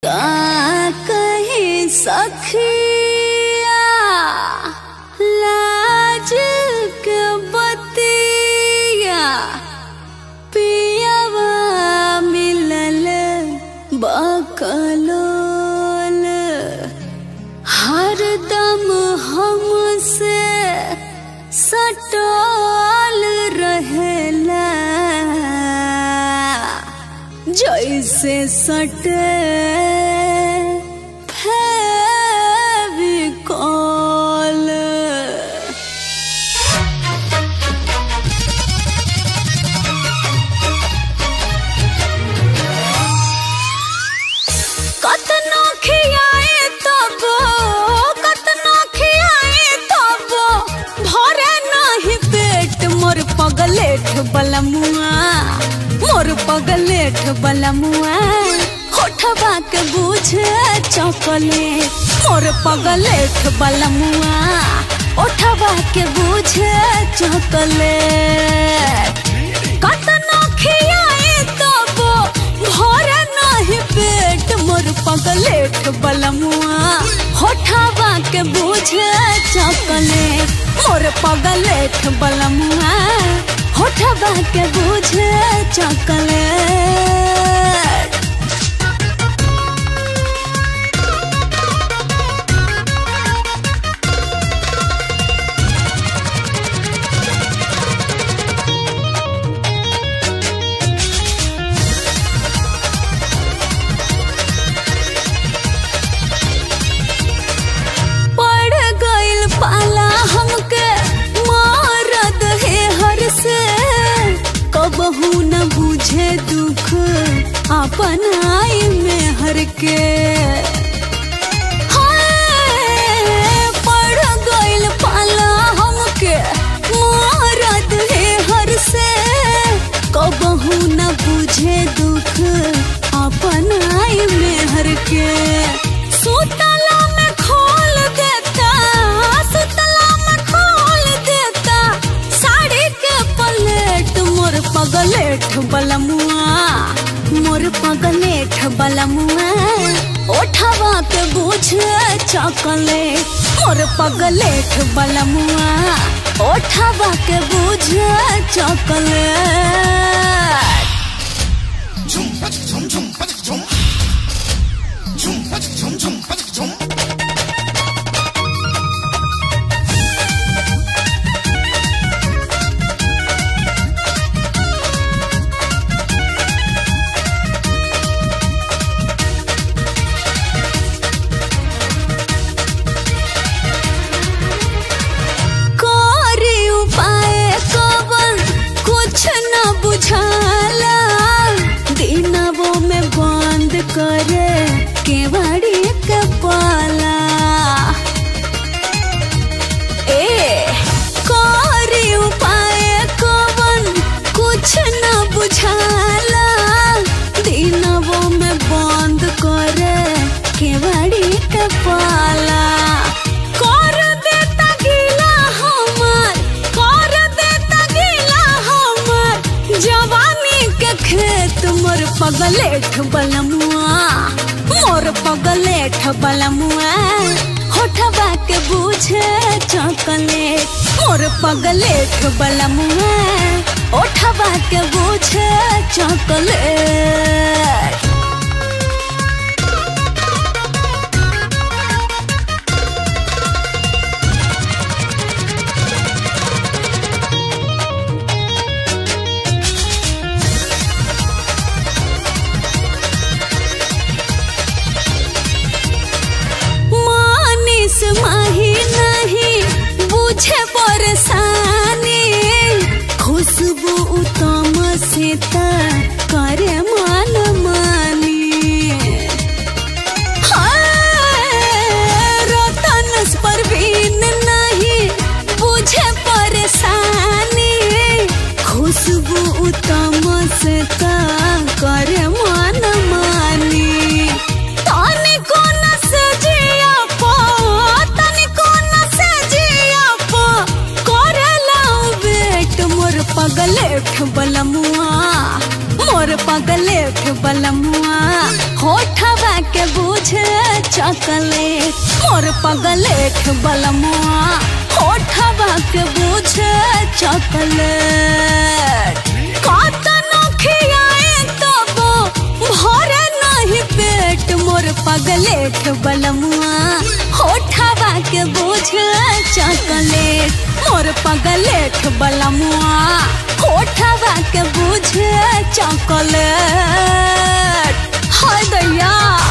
का कहीं सखिया लाज के बतिया पियवा मिलल बकलोल हरदम हमसे सटल रहेला जैसे सटे फेविकॉल कतनो खियाए तब कतनो खियाए तब भरे नहीं पेट मोर पगलेठ बलमुआ मोर पगलेठ बलमुआ होठबा के बूझे चॉकलेट मोर पगलेठ बलमुआ ओठबा के बूझे चॉकलेट कतनो खियाए तब भरे नहीं पेट मोर पगलेठ बलमुआ होठावा के बूझे चॉकलेट मोर पगलेठ बलमुआ होठावा के बूझे चॉकलेट पड़ गइल पाला हमके मारद है हर से कबहू न बुझे दुख अपन आई में हर के हाय, पड़ गइल पाला हमके मारद है हर से कबहू न बुझे दुख अपन आई में हर के सुतला में खोल देता सुतला में खोल देता साड़ी के पलेट मोर पगलेठ बलमुआ मोर पगलेठ बलमुआ ओठवा के बूझे चॉकलेट मोर पगलेठ बलमुआ ओठवा के बूझे chocolate Chum, chum, chum, chum. Chum, chum, chum, chum. कोरी उपाय कवन कुछ न बुझाला दिनवो में बंद करे केवाड़ी के पाला ए कोरी उपाय कवन कुछ न बुझाला दिनवो में बंद करे केवाड़ी के पाला कर देता गीला हमर कर देता गीला हमर जवानी के खेत मोर पगलेठ बलमुआ मोर पगलेठ बलमुआ होठबा के बूझे चॉकलेट मोर पगलेठ बलमुआ ओठबा के बूझे चॉकलेट मानिस माही नहीं बुझे परेशानी खुशबू उत्तम से त करे मान मानी हाय, रतन परवीन नहीं बुझे परेशानी खुशबू उत्तम से त करे मान मानी तनिको न से जिया पो तनिको न से जिया पो करेला बेट मोर पगलेठ बलमुआ मोर पगलेठ चॉकलेट मोर पगलेट बलमुआ होठवा के बुझे चॉकलेट कतनो खियाए तबो भरे नहीं पेट मोर पगलेट बलमुआ होठवा के बुझे चॉकलेट मोर पगलेट बलमुआ होठवा के बुझे चॉकलेट हाय दैया